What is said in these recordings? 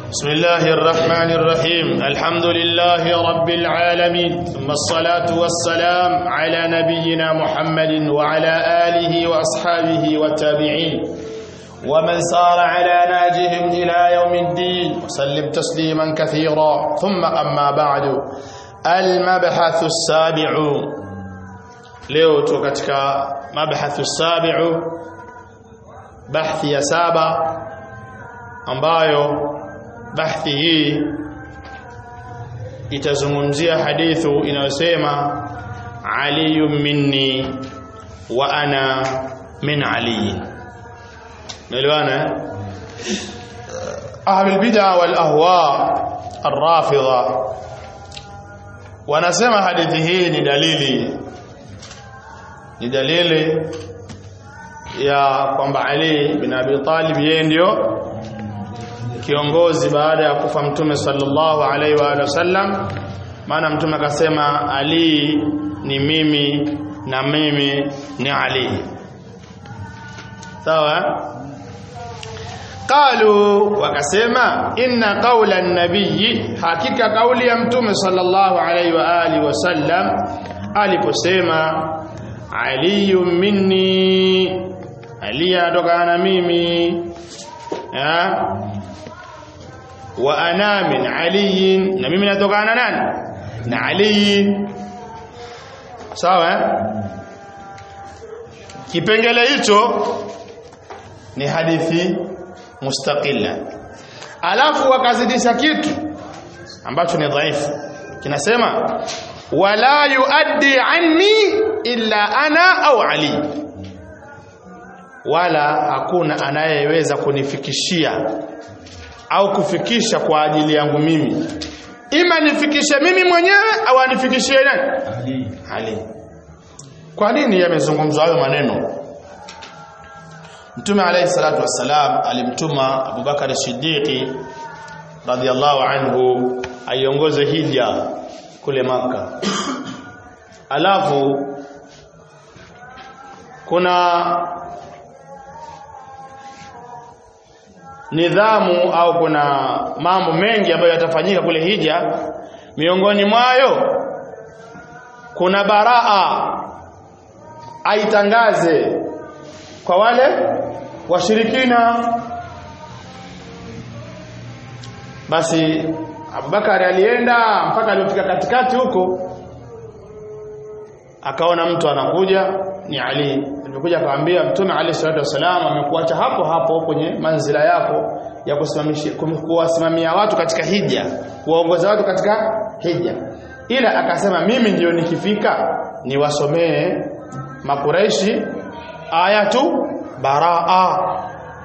بسم الله الرحمن الرحيم الحمد لله رب العالمين ثم الصلاة والسلام على نبينا محمد وعلى آله وأصحابه والتابعين ومن سار على ناجهم إلى يوم الدين وسلم تسليما كثيرا ثم أما بعد المبحث السابع leo tu katika mabhathu sabiu bahthi ya saba ambayo bahthi hii itazungumzia hadithu inayosema aliyu minni wa ana min ali naelewana ahlul bid'a wal ahwa arrafidha wanasema hadithi hii ni dalili ni dalili ya kwamba Ali bin Abi Talib yeye ndio kiongozi baada ya kufa mtume sallallahu alaihi wa alihi wasallam maana mtume akasema Ali ni mimi na mimi ni Ali sawa qalu wakasema inna qawla an-nabiy hakika kauli ya mtume sallallahu alaihi wa alihi wasallam aliposema aliyu minni ali anatokana na mimi ya wa ana min ali na mimi natokana na nani na ali sawa kipengele hicho ni hadithi mustaqilla alafu wakazidisha kitu ambacho ni dhaifu kinasema wala yuaddi anni illa ana au ali wala hakuna anayeweza kunifikishia au kufikisha kwa ajili yangu mimi ima nifikishe mimi mwenyewe au anifikishie nani ali, ali. kwa nini yamezungumzwa hayo maneno mtume alayhi salatu wassalam alimtuma abubakar siddiqi radhiallahu anhu aiongoze hija kule maka alafu kuna nidhamu au kuna mambo mengi ambayo yatafanyika kule hija miongoni mwayo kuna baraa aitangaze kwa wale washirikina basi Abubakar alienda mpaka alipofika katikati huko akaona mtu anakuja ni Ali alipokuja akamwambia mtume Ali sallallahu alaihi wasallam amekuacha hapo hapo kwenye manzila yako ya kusimamisha kuwasimamia watu katika hija kuwaongoza watu katika hija ila akasema mimi ndio nikifika niwasomee makureishi ayatu baraa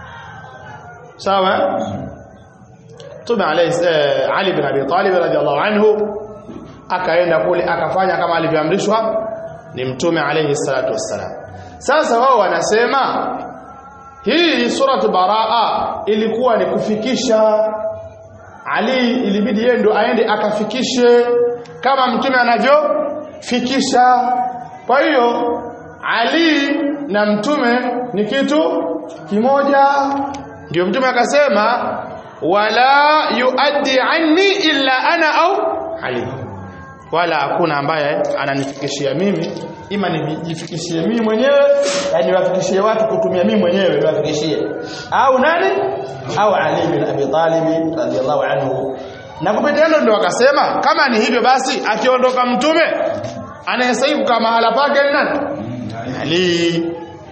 sawa Mtume Ali bin Abi Talib radhiallahu anhu akaenda kule akafanya kama alivyoamrishwa ni Mtume alayhi salatu wassalam. Sasa wao wanasema hii suratu Baraa ilikuwa ni kufikisha Ali ilibidi yeye ndo aende akafikishe kama mtume anavyofikisha. Kwa hiyo Ali na mtume ni kitu kimoja. Ndio mtume akasema wala yuaddi anni illa ana au ali wala hakuna ambaye ananifikishia mimi ima nijifikishie mimi mwenyewe yani niwafikishie watu kutumia mimi mwenyewe niwafikishie au nani au ali bin abi talib radhiallahu anhu na kupitia hilo ndio akasema kama ni hivyo basi akiondoka mtume anayestahili kama mahala pake ni nani ali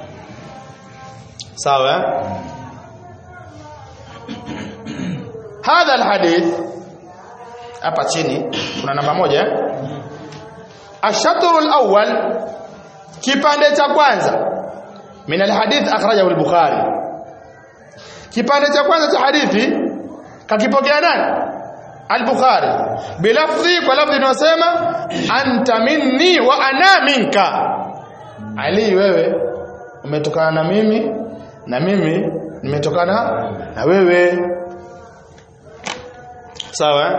sawa hadha alhadith hapa chini kuna namba moja ashatru alawwal kipande cha kwanza min alhadith akhrajahu al-bukhari kipande cha kwanza cha hadithi kakipokea nani al-bukhari bilafdhi kwa lafdhi inayosema anta minni wa ana minka ali wewe umetokana na mimi na mimi nimetokana na wewe sawa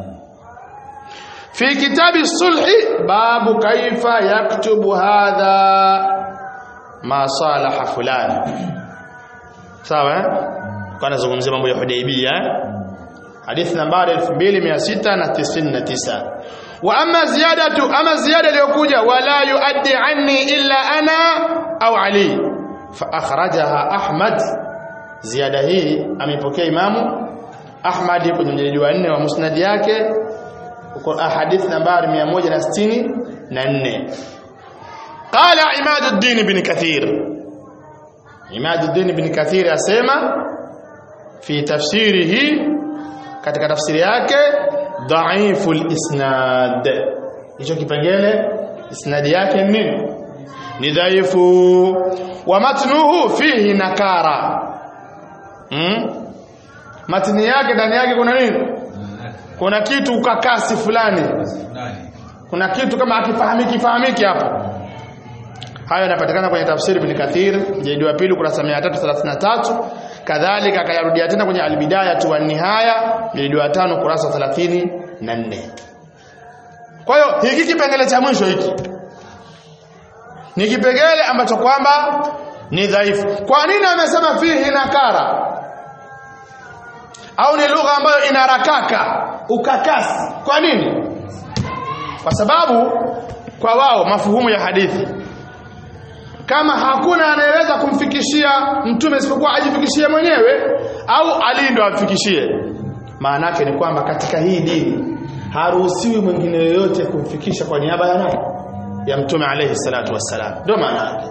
fi kitabi sulhi babu kaifa yaktubu hadha ma salaha fulani sawa kana zungumzia mambo ya Hudaybiyah hadithi nambari 2699 wa amma ziyadatu ama ziyada iliyokuja wala yuaddi anni illa ana au ali fa akhrajaha ahmad ziada hii amepokea imamu ahmad kwenye mjeledi wa 4 wa musnad yake uko hadithi nambari 164 قال عماد الدين بن كثير عماد الدين بن كثير asema fi tafsirihi katika tafsiri yake dhaifu isnad hicho kipengele isnadi yake ni nini ni dhaifu wa matnuhu fihi nakara hmm? matni yake ndani yake kuna nini kuna kitu ukakasi fulani kuna kitu kama akifahamiki fahamiki hapo hayo yanapatikana kwenye tafsiri ibn Kathir mjadi wa pili kurasa 333 kadhalika akayarudia tena kwenye albidaya wa nihaya mjadi wa tano kurasa 34 kwa hiyo hiki kipengele cha mwisho hiki ni kipengele ambacho kwamba ni dhaifu kwa nini amesema fihi nakara au ni lugha ambayo inarakaka ukakasi kwa nini kwa sababu kwa wao mafuhumu ya hadithi kama hakuna anayeweza kumfikishia mtume isipokuwa ajifikishie mwenyewe au Ali ndo amfikishie maana yake ni kwamba katika hii dini haruhusiwi mwingine yoyote kumfikisha kwa niaba ya nani ya mtume alayhi salatu wassalam ndio maana yake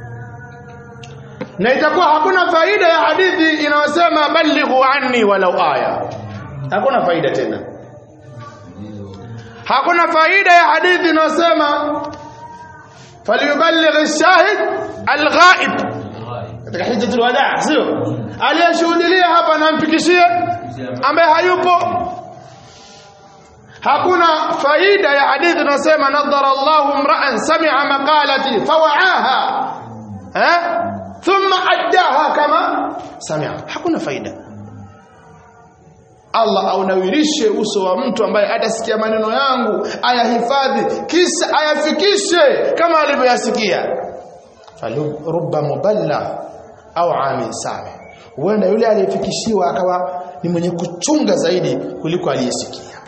na itakuwa hakuna faida ya hadithi inayosema balighu anni walau aya hakuna faida tena hakuna faida ya hadithi inayosema falyuballigh ash-shahid al-ghaib katika hijjatul wadaa sio aliyeshuhudia hapa namfikishie ambaye hayupo hakuna faida ya hadithi inayosema nadhara Allahu imra'an sami'a maqalati fawa'aha eh thumma addaha kama sami'a hakuna faida Allah aunawirishe uso wa mtu ambaye atasikia maneno yangu ayahifadhi kisha ayafikishe kama alivyoyasikia falurubba muballa au amin sami huenda yule aliyefikishiwa akawa ni mwenye kuchunga zaidi kuliko aliyesikia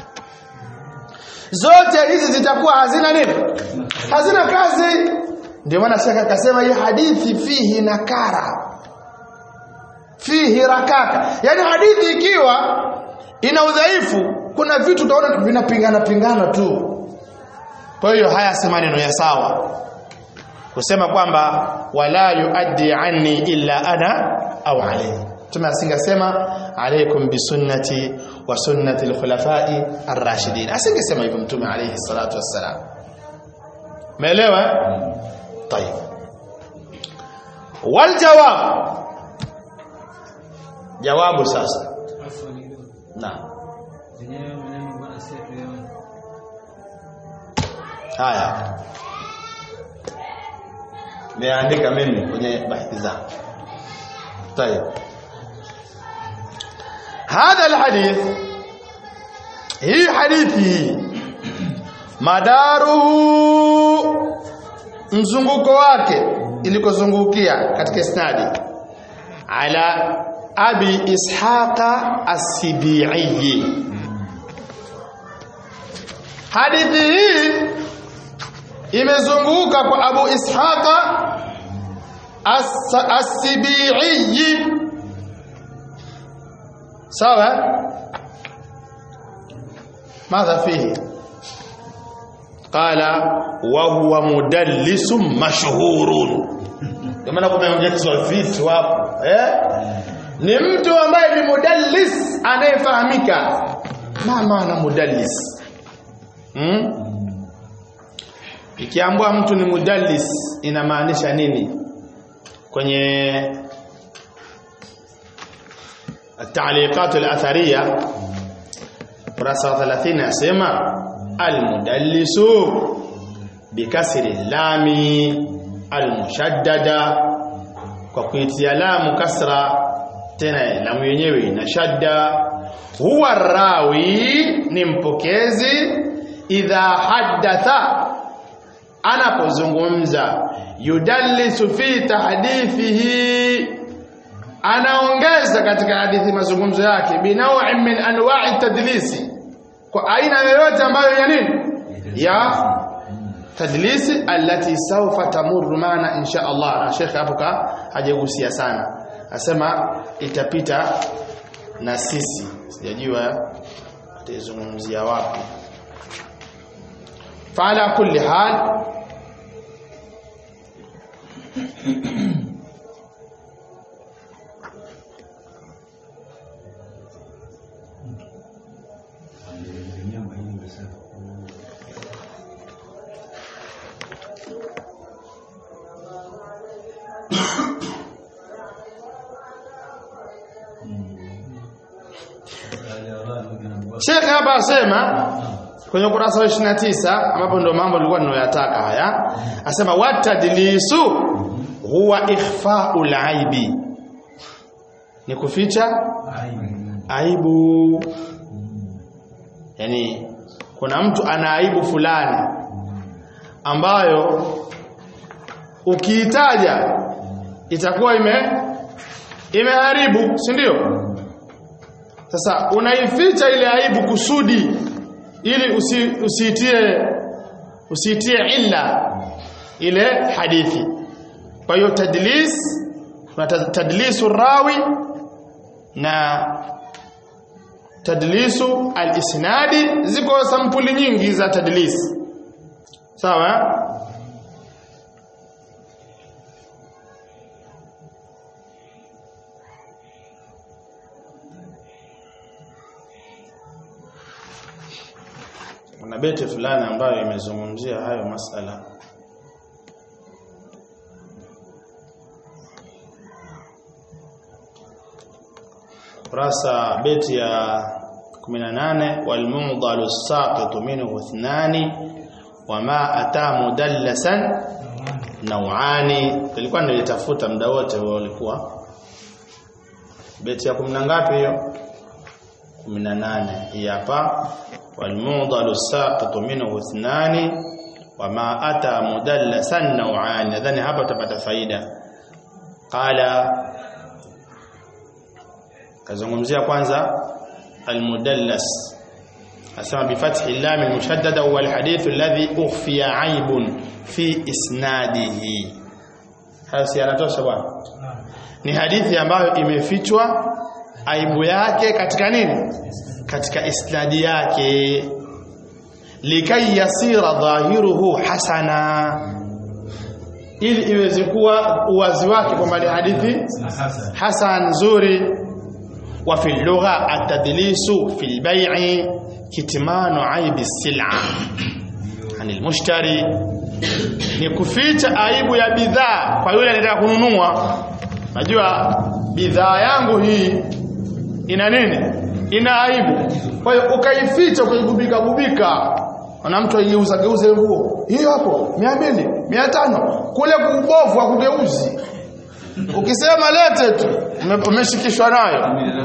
zote hizi zitakuwa hazina nini hazina kazi ndio maana shaka akasema hii hadithi fihi nakara fihi rakaka yani hadithi ikiwa ina udhaifu kuna vitu utaona vinapingana pingana tu kwa hiyo haya si maneno ya sawa kusema kwamba wala yuaddi anni illa ana au alayhi Mtume asingesema alaykum bisunnati wa sunnati al-khulafai ar-rashidin asingesema hivyo Mtume alayhi salatu wassalam Umeelewa طيب والجواب jawabu sasa naam haya niandika mimi kwenye bahthi zangu طيب هذا الحديث هي حديثي madaruhu mzunguko wake ilikozungukia katika isnadi ala abi ishaqa as-sibi'i hadithi hii imezunguka kwa abu ishaqa as-sibi'i sawa ماذا فيه قال وهو مدلس مشهور kama kumeongezwa vitu hapo eh ni mtu ambaye ni mudallis anayefahamika ma maana mudallis hmm? ikiambwa mtu ni mudallis inamaanisha nini kwenye التعليقات الأثرية kurasa 30 yasema almudallisu bikasri lami almushaddada kwa kuitia lamu kasra tena lamu yenyewe ina shadda huwa rawi ni mpokezi idha haddatha anapozungumza yudallisu fi tahdithihi anaongeza katika hadithi mazungumzo yake binaw'in min anwa'i tadlisi kwa aina yoyote ambayo ya nini ya tadlisi allati sawfa tamurru maana insha Allah na Sheikh hapo ka hajagusia sana asema itapita na sisi sijajua ataizungumzia wapi fala kulli hal Sheikh hapa asema kwenye ukurasa wa 29 ambapo ndio mambo nilikuwa ninoyataka haya asema watadlisu huwa ikhfa'ul aibi ni kuficha aibu yani kuna mtu ana aibu fulani ambayo ukiitaja itakuwa ime imeharibu si ndio sasa unaificha ile aibu kusudi ili usi, usiitie usiitie illa ile hadithi kwa hiyo tadlis kuna tadlisu rawi na tadlisu al-isnadi ziko sampuli nyingi za tadlis sawa kuna beti fulani ambayo imezungumzia hayo masala kurasa beti ya 18 walmumdalu saqitu minhu ithnani wama ata mudallasan nawani ilikuwa nilitafuta muda wote ulikuwa beti ya 10 ngapi hiyo 18 hii hapa والموضل الساقط منه اثنان وما أتى مدلسا نوعان nadhani hapa utapata faida qala kazungumzia kwanza almudallas asema bifathi lam almushaddada huwa alhadith alladhi ukhfiya aibun fi isnadihi hayo si yanatosha bwana ni hadithi ambayo imefichwa aibu yake katika nini katika isnadi yake likai yasira dhahiruhu hasana ili iweze kuwa uwazi wake kwamba ni hadithi hasan nzuri wa fi lugha atadlisu fi albay'i kitmanu aibi sil'a ani almushtari ni kuficha aibu ya bidhaa kwa yule anataka kununua najua bidhaa yangu hii ina nini ina aibu kwa hiyo ukaificha ukaigubika gubika na mtu aigeuza geuze nguo hiyo hapo 200 500 kule kubovu akugeuzi ukisema lete tu umeshikishwa nayo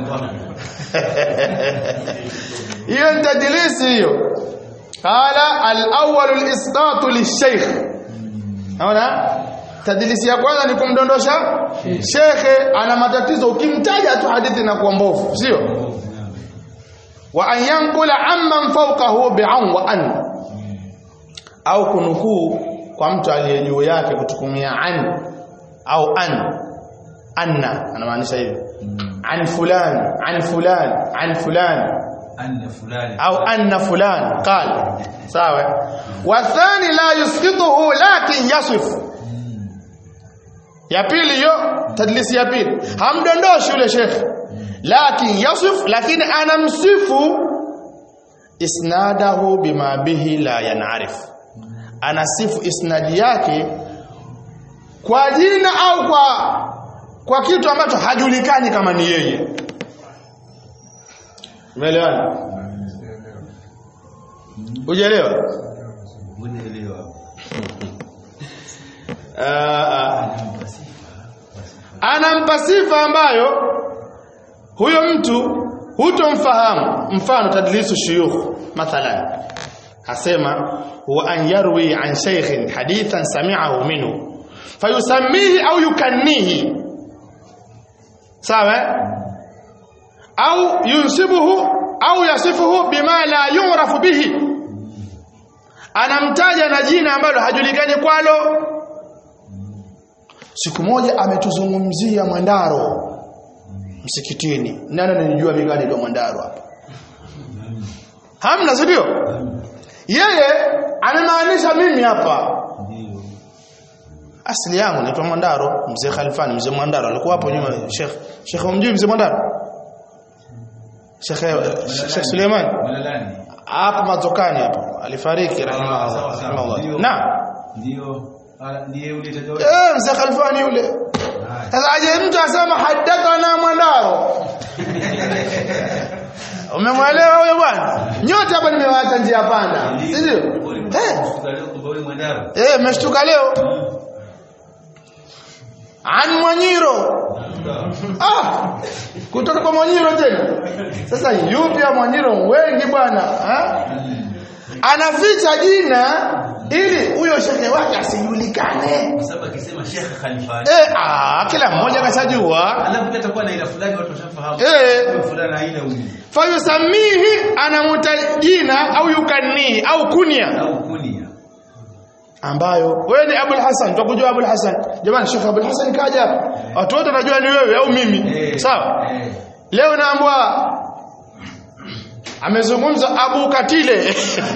hiyo ni tadlisi hiyo qala al-awwal al-isqat lish-shaykh naona tadlisi ya kwanza ni kumdondosha shekhe ana matatizo ukimtaja tu hadithi na kuwa mbovu sio wa an yanqula amman fawqahu bi'an wa an au kunukuu kwa mtu aliye juu yake kutukumia an au an anna anamaanisha hivyo an fulan an fulan an fulan anna fulani au anna fulan qala sawa wa thani la yusqituhu lakin yasif ya pili hiyo tadlisi ya pili hamdondoshi yule shekhe lakin yasif lakini anamsifu isnadahu bima bihi la yanarif anasifu isnadi yake kwa jina au kwa kwa kitu ambacho hajulikani kama ni yeye umeelewana ujeelewa unaelewa anampa sifa ambayo huyo mtu hutomfahamu mfano tadlisu shuyukh mathalan asema huwa an yarwi an shaykhin hadithan sami'ahu minhu fayusammihi au yukannihi sawa eh? au yunsibuhu au yasifuhu bima la yu'rafu bihi anamtaja na jina ambalo hajulikani kwalo siku moja ametuzungumzia Mwandaro msikitini nani ananijua migani kwa Mwandaro hapa hamna si ndio yeye amemaanisha mimi hapa Ndio. asili yangu naitwa Mwandaro mzee Khalfani mzee Mwandaro alikuwa hapo nyuma Sheikh Sheikh umjui mzee Mwandaro Sheikh Sheikh Suleiman Malalani. hapo matokani hapo alifariki rahimahullah sawa, sawa. rahimahullah Ndio. na Ndio. Ah, ndiye ule tatizo. eh mzee Khalfani yule Haya. sasa aje mtu asema hadathana Mwandaro umemwelewa huyo bwana nyote hapa nimewaacha njia panda si ndio eh Tukaleo kumbe ule mwandaro. eh mmeshtuka leo an Mwanyiro Ah, kutoka kwa Mwanyiro tena. Sasa yupi ya Mwanyiro wengi bwana, ha? Anaficha jina ili huyo shehe wake asijulikane. Kwa sababu akisema Sheikh Khalifa. Eh, ah, kila mmoja kashajua. Alafu pia atakuwa na ila fulani watu washafahamu. Eh. Huyu fulani haina huyu. Fayusamihi anamuta jina au yukanihi au kunia Au kunia. ambayo wewe ni Abul Hasan, tukujua Abul Hasan. Jamani, Sheikh Abul Hasan kaja hapa. Watu wote wanajua ni wewe au mimi. Eh. Sawa? Eh. Leo naambwa amezungumza Abu Katile.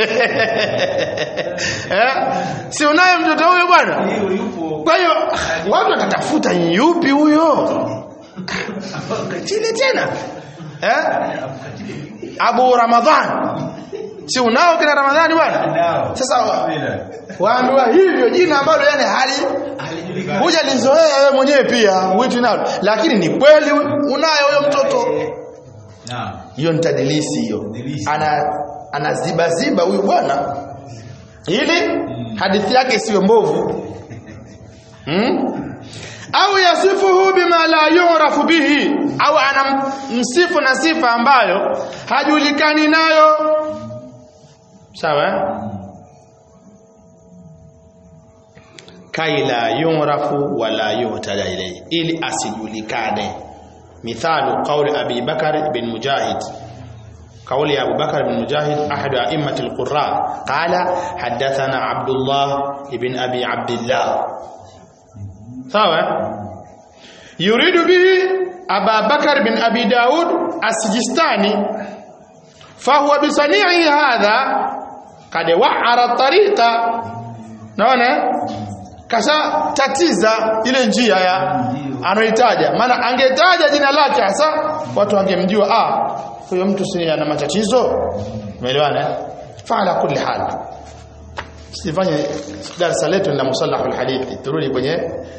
eh? Si unaye mtoto huyo bwana? Hiyo yupo. Kwa hiyo watu watatafuta ni yupi huyo? Katile tena. Eh? Abu Ramadhan. Si unao kina Ramadhani bwana? Nao. Sasa Bila. waambiwa hivyo jina ambalo yani hali Halijulikani. huja lizoea wewe mwenyewe pia uitwi nalo lakini ni kweli unayo huyo mtoto Naam. hiyo ni tadilisi hiyo Tadilisi. ana anaziba ziba huyu bwana ili hadithi yake isiwe mbovu hmm? au yasifuhu bima la yurafu bihi au anamsifu na sifa ambayo hajulikani nayo sawa eh? kai la yurafu wala yuhtada ilayhi ili asijulikane mithalu qawli abi bakar bin mujahid قول أبو بكر بن مجاهد أحد أئمة القراء قال حدثنا عبد الله بن أبي عبد الله سواء يريد به أبا بكر بن أبي داود السجستاني فهو بصنيعه هذا قد وعر الطريق naona kasha tatiza ile njia ya anaitaja maana angetaja jina lake hasa watu wangemjua ah huyo mtu si ana matatizo umeelewana eh? fala kulli hal sifanye darasa letu la musallahu alhadithi turudi kwenye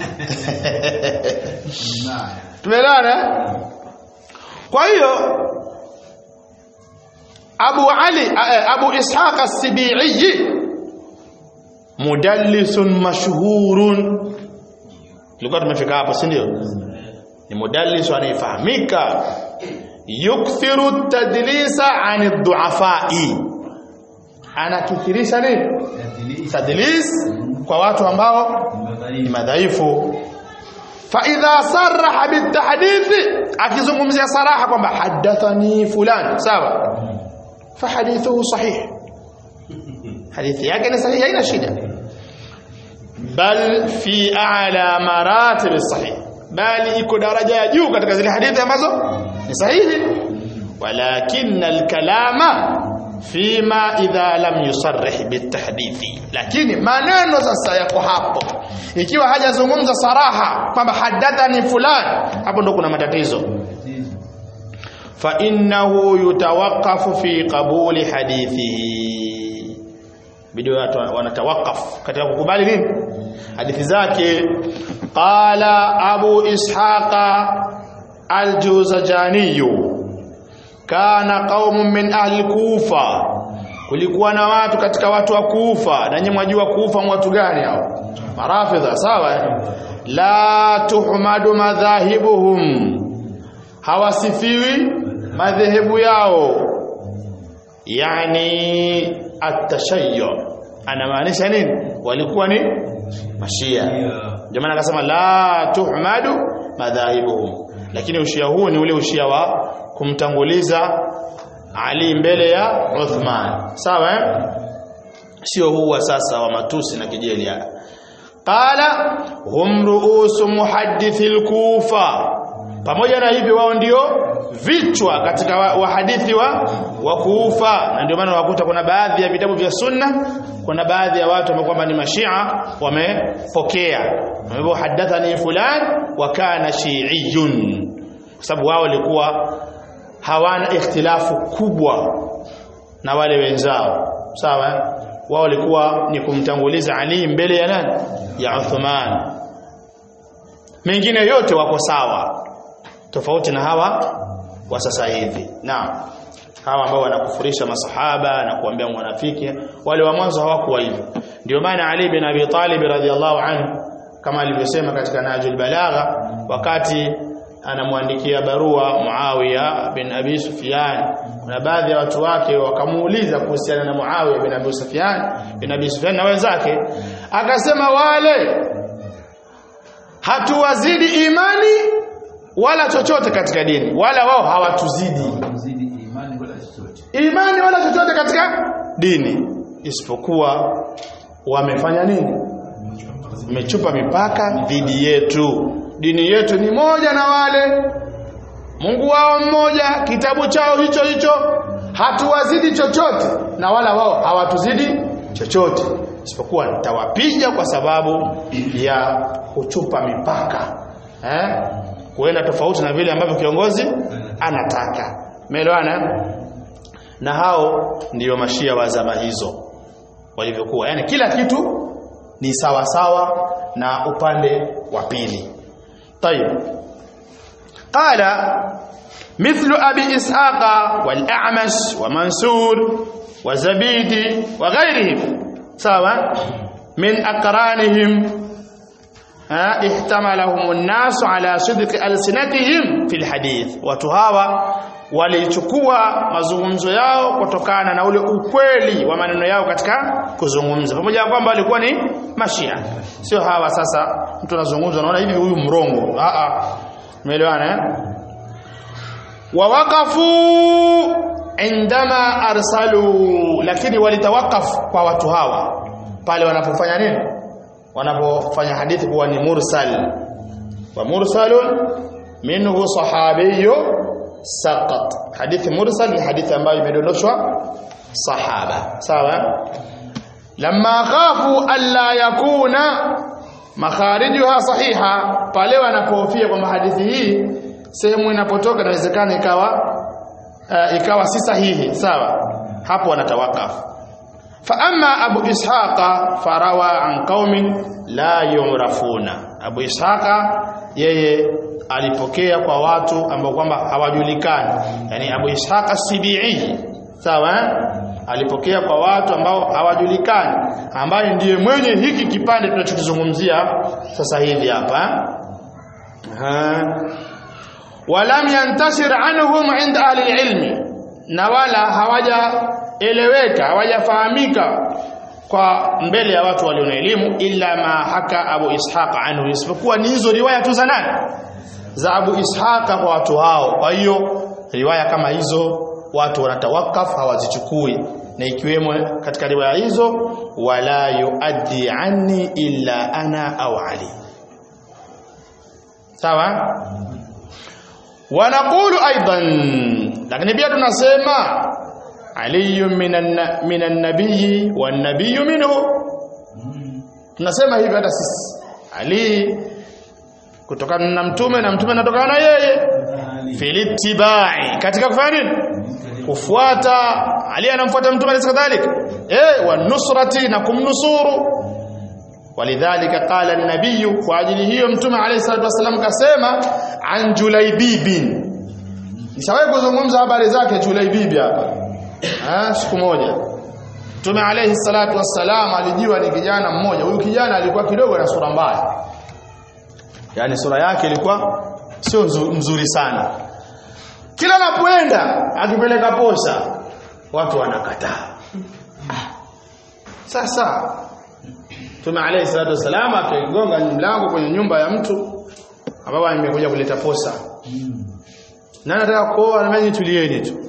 Naam. tumeelewana eh? kwa hiyo Abu Ali eh, Abu Ishaq as-Sibi'i mudallisun mashhurun tulikuwa tumefika hapo si ndio ni mudallis anayefahamika yukthiru tadlisa an duafai anakithirisha nini Tadlisi. tadlis kwa watu ambao ni Madhaifu. madhaifu fa idha sarraha bitahdithi akizungumzia saraha kwamba hadathani fulan sawa fa hadithuhu sahih hadithi yake ni sahihi haina shida bal fi a'la maratib sahih bali iko daraja ya juu katika zile hadithi ambazo ni sahihi walakin alkalama fima idha lam yusarrih bitahdithi lakini maneno sasa yako hapo ikiwa hajazungumza saraha kwamba hadathani fulan hapo ndo kuna matatizo fa innahu yutawaqqafu fi qabuli hadithihi bidi watu wanatawakaf katika kukubali nini hadithi zake qala abu ishaqa al-juzajani kana qaumun min ahli kufa kulikuwa na watu katika watu wa kufa na nyinyi mwajua kufa ni watu gani hao marafidha sawa eh? la tuhmadu madhahibuhum hawasifiwi madhehebu yao yani atashayyu anamaanisha nini walikuwa ni mashia Ndio. ndio maana akasema la tuhmadu madhahibuhum lakini ushia huu ni ule ushia wa kumtanguliza Ali mbele ya Uthman sawa eh? sio huu wa sasa wa matusi na kejeli haya qala hum ruusu muhaddithil kufa pamoja na hivyo wao ndio vichwa katika wahadithi wa, wa kufa na ndio maana wakuta kuna baadhi ya vitabu vya sunna kuna baadhi ya watu ambao kwamba ni mashia wamepokea hivyo hadathani fulan wa kana shi'iyun kwa sababu wao walikuwa hawana ikhtilafu kubwa na wale wenzao sawa wao walikuwa ni kumtanguliza Ali mbele ya nani ya Uthman mengine yote wako sawa tofauti na hawa wa sasa hivi naam hawa ambao wanakufurisha masahaba na kuambia mwanafiki wale wa mwanzo hawakuwa hivyo ndio maana Ali bin Abi Talib radhiallahu anhu kama alivyosema katika Najul Balagha wakati anamwandikia barua Muawiya bin Abi Sufyan kuna baadhi ya watu wake wakamuuliza kuhusiana na Muawiya bin Abi Sufyan bin Abi Sufyan na wenzake akasema wale hatuwazidi imani wala chochote katika dini wala wao hawatuzidi Kuzidi imani wala chochote. imani wala chochote katika dini isipokuwa wamefanya nini wamechupa mipaka dhidi yetu dini yetu ni moja na wale Mungu wao mmoja kitabu chao hicho hicho hatuwazidi chochote na wala wao hawatuzidi chochote isipokuwa nitawapiga kwa sababu ya kuchupa mipaka eh kuenda tofauti na vile ambavyo kiongozi anataka umeelewana na hao ndiyo mashia wa zama hizo walivyokuwa yani kila kitu ni sawa sawa na upande wa pili طيب قال مثل أبي إسحاق والأعمش ومنصور وزبيدي وغيرهم سواء من أقرانهم ها احتملهم الناس على صدق ألسنتهم في الحديث وتهاوى walichukua mazungumzo yao kutokana na ule ukweli wa maneno yao katika kuzungumza pamoja na kwamba walikuwa ni mashia sio hawa sasa mtu anazungumza naona hivi huyu mrongo a a umeelewana eh wawaqafu indama arsalu lakini walitawakafu kwa watu hawa pale wanapofanya nini wanapofanya hadithi kuwa ni mursal wa mursalun minhu sahabiyyu saqat hadithi mursal ni hadithi ambayo imedondoshwa sahaba sawa lamma khafu alla yakuna makharijuha sahiha pale wanapofia kwamba hadithi hii sehemu inapotoka inawezekana ikawa uh, ikawa si sahihi sawa hapo wanatawakafu fa amma abu ishaqa farawa an qaumin la yurafuna abu ishaqa yeye alipokea kwa watu ambao kwamba hawajulikani yani Abu Ishaq as-Sibi'i sawa alipokea kwa watu ambao hawajulikani ambaye ndiye mwenye hiki kipande tunachokizungumzia sasa hivi hapa walam yantashir anhum inda ahli ilmi na wala hawajaeleweka hawajafahamika kwa mbele ya watu walio na elimu illa ma haka Abu Ishaq anhu isipokuwa ni hizo riwaya tu za nani za Abu Ishaqa kwa watu hao. Kwa hiyo riwaya kama hizo watu wanatawakaf hawazichukui, na ikiwemo katika riwaya hizo, wala yuaddi anni illa ana au Ali. Sawa? Wanaqulu aidan, lakini pia tunasema aliyu minan minan nabiyyi wan nabiyyu minhu. Tunasema hivi hata sisi Ali kutokana na mtume na mtume anatokana na yeye filitibai katika kufanya nini kufuata ali anamfuata mtume alayhi kadhalika eh wa nusrati na kumnusuru walidhalika qala an-nabiy kwa ajili hiyo mtume alayhi salatu wasallam kasema an julaibibin nishawahi kuzungumza habari zake julaibibi hapa ah siku moja mtume alayhi salatu wasallam alijiwa ni kijana mmoja huyu kijana alikuwa kidogo na sura mbaya yani sura yake ilikuwa sio mzuri sana kila anapoenda akipeleka posa watu wanakataa sasa Mtume alayhi salatu wasallam akigonga mlango kwenye nyumba ya mtu ambaye amekuja kuleta posa nani anataka kuoa na mimi tulieni tu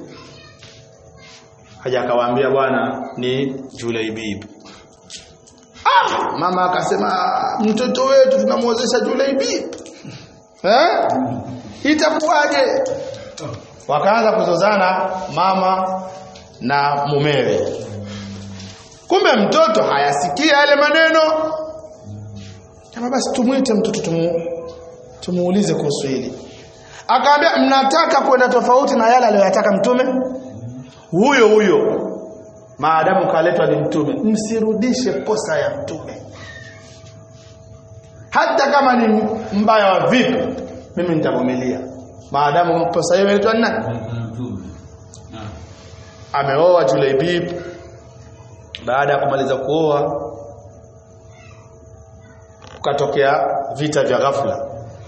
haja akawaambia bwana ni Julaibib ah mama akasema mtoto wetu tunamwozesha Julaibib eh itakuwaje wakaanza kuzozana mama na mumewe kumbe mtoto hayasikia yale maneno kama basi tumwite mtoto tumu, tumuulize kuhusu hili akaambia mnataka kwenda tofauti na yale aliyoyataka mtume huyo huyo maadamu kaletwa ni mtume msirudishe posa ya mtume hata kama ni mbaya wa vipi mimi nitavumilia maadamu posa hiyo imeletwa ni nani ameoa Julaibib baada ya kumaliza kuoa kukatokea vita vya ghafla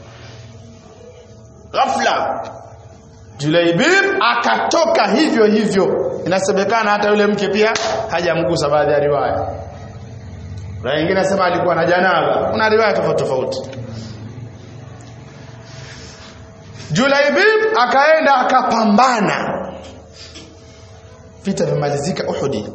ghafla Julaibib akatoka hivyo hivyo inasemekana hata yule mke pia hajamgusa baadhi ya riwaya na wengine nasema alikuwa na janaba kuna riwaya tofauti tofauti Julaibib akaenda akapambana vita vimalizika Uhudi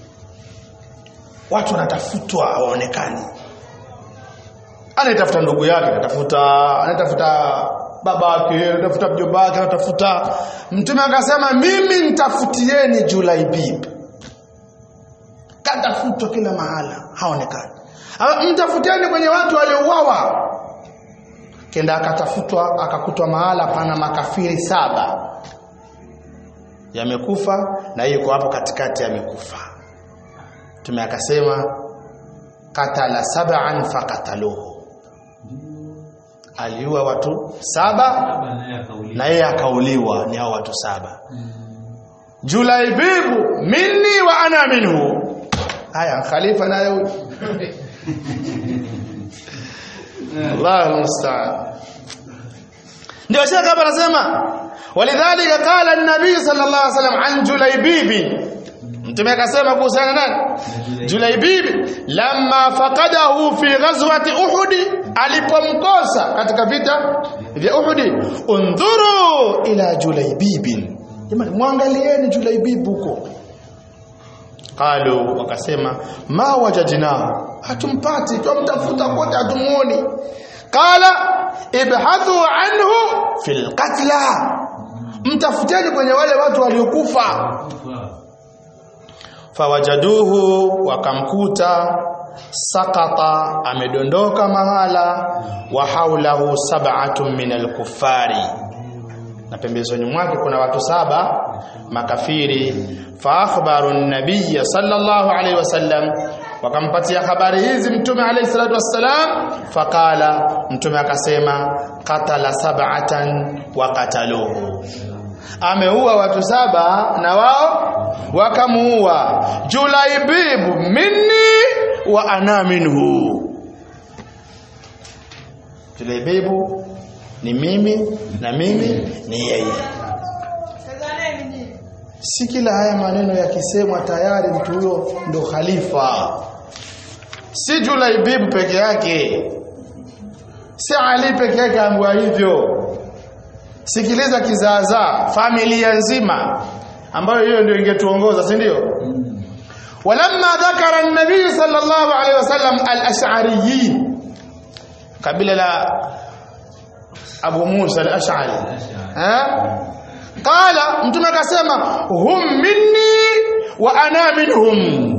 watu wanatafutwa hawaonekani anatafuta ndugu yake anatafuta anatafuta babake anatafuta mjomba wake anatafuta mtume akasema mimi nitafutieni Julaibib katafutwa kila mahala haonekani mtafutieni kwenye watu waliouawa kenda akatafutwa akakutwa mahala pana makafiri saba yamekufa na yuko hapo katikati yamekufa Mtume akasema katala sab'an faqataluhu aliua watu saba na yeye akauliwa ni hao watu saba Julaibibu minni wa ana minhu haya khalifa naye Allahu musta'an ndio shaka hapa anasema walidhalika qala an-nabii sallallahu alaihi wasallam an Julaibibi mtume akasema kuhusiana nani Julaibibi lamma faqadahu fi ghazwati Uhud alipomkosa katika vita vya Uhud undhuru ila Julaibibin jamani muangalieni Julaibib huko qalu wakasema ma wajadna hatumpati tumtafuta kote hatumuoni qala ibhathu anhu fil qatla mtafuteni kwenye wale watu waliokufa fawajaduhu wakamkuta sakata amedondoka mahala wa haulahu sab'atun min al-kuffari na pembezoni mwake kuna watu saba makafiri fa akhbaru an-nabiy sallallahu alayhi wasallam wakampatia habari hizi mtume alayhi salatu wassalam faqala mtume akasema qatala sab'atan wa qataluhu ameua watu saba na wao wakamuua julaibibu minni wa ana minhu julaibibu ni mimi na mimi ni yeye si kila haya maneno yakisemwa tayari mtu huyo ndo khalifa si julaibibu peke yake si ali peke yake ambiwa hivyo sikiliza kizaazaa familia nzima ambayo hiyo ndio ingetuongoza si ndio walamma dhakara an-nabiy sallallahu alayhi wasallam al-ash'ariyin kabila la Abu Musa al-Ash'ari eh qala mtume akasema hum minni wa ana minhum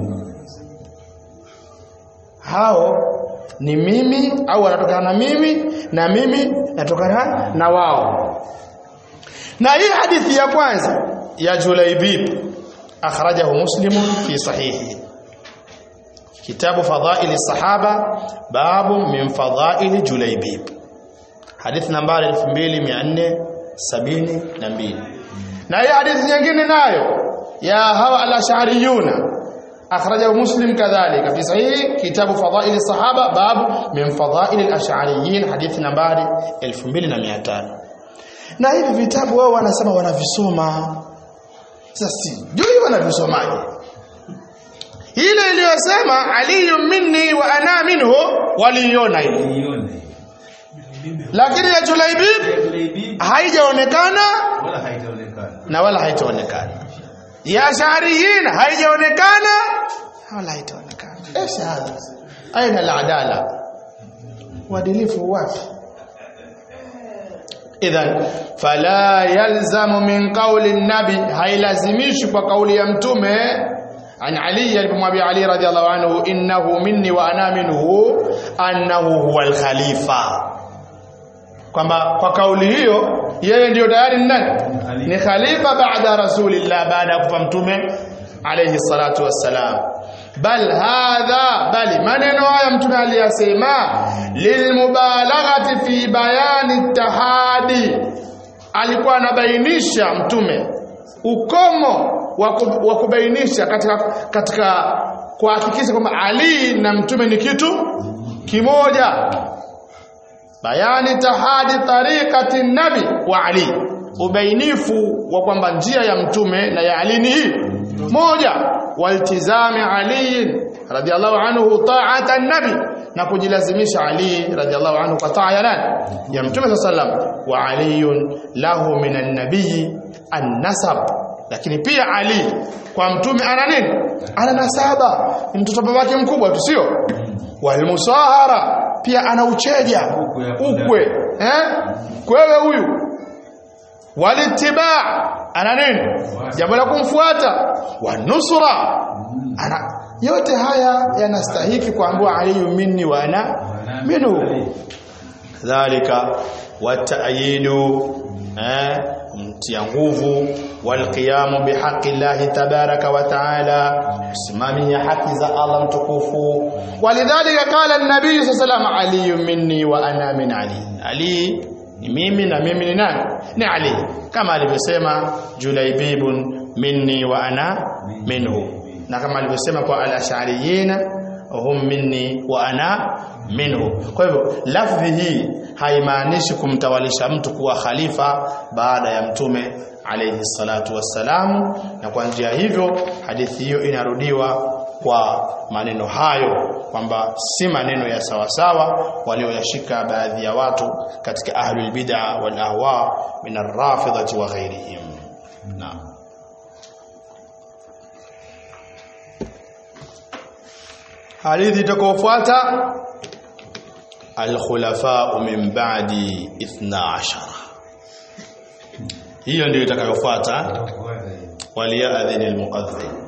hao ni mimi au wanatokana na mimi na mimi natokana na wao na hii hadithi ya kwanza ya Julaibib akhrajahu Muslim fi sahihi kitabu fadhail sahaba babu min fadhail Julaibib hadithi nambari 2472 na hii hadithi nyingine nayo ya hawa al-ash'ariyuna akhrajahu Muslim kadhalika fi sahihi kitabu fadhail sahaba babu min fadhail al-ash'ariyin hadithi nambari 2500 na hivi vitabu wao wanasema wanavisoma sasa sijui wanavisomaje ile iliyosema aliyu minni wa ana minhu waliiona ile lakini ya Julaibib Julaibib haijaonekana wala haitaonekana. na wala haitaonekana ya Ash'ariyin haijaonekana wala haitaonekana ايش هذا aina al-adala uadilifu wapi idhan fala yalzamu min qawli an-nabi hailazimishi kwa kauli ya mtume an ali alipomwambia ali radhiallahu anhu innahu minni wa ana minhu annahu huwa al-khalifa kwamba kwa kauli hiyo yeye ndiyo tayari ni nani ni khalifa baada rasulillah baada ya kufa mtume alayhi salatu wassalam bal hadha bali maneno haya mtume aliyasema lilmubalaghati fi bayani tahadi alikuwa anabainisha mtume ukomo wa ku- wa kubainisha katika katika kuhakikisha kwamba Ali na mtume ni kitu kimoja bayani tahadi tariqati nabi wa Ali ubainifu wa kwamba njia ya mtume na ya Ali ni hii moja waltizami Ali radhiallahu anhu ta'ata nabi na kujilazimisha Ali radhiallahu anhu kwa taa ya nani ya mtume sallam wa aliyun lahu minan nabii an-nasab lakini pia Ali kwa mtume ana nini ana nasaba ni mtoto babake mkubwa tu sio walmusahara pia ana ucheja Ukwe hapo ukwe eh kwewe huyu walitibaa ana nini jambo la kumfuata wanusra ana yote haya yanastahiki kuambiwa aliyu minni wa ana minhu dhalika watayidu eh kumtia nguvu walqiyamu bihaqi llahi tabaraka wa taala kusimamia haki za Allah mtukufu walidhalika qala an-nabiy sallallahu alayhi wasallam ali minni wa ana min ali ali ni mimi na mimi ni nani ni ali kama alivyosema julaibibun minni wa ana minhu na kama alivyosema kwa al-ash'ariyina hum minni wa ana minhu kwa hivyo lafdhi hii haimaanishi kumtawalisha mtu kuwa khalifa baada ya mtume alayhi salatu wassalamu na kwa njia hivyo hadithi hiyo inarudiwa kwa maneno hayo kwamba si maneno ya sawasawa walioyashika baadhi ya watu katika ahlul bid'a wal ahwa min ar-rafidati wa ghairihim naam hadithi itakayofuata al-khulafa min ba'di 12 hiyo ndio itakayofuata waliyadhin al-muqadhdhin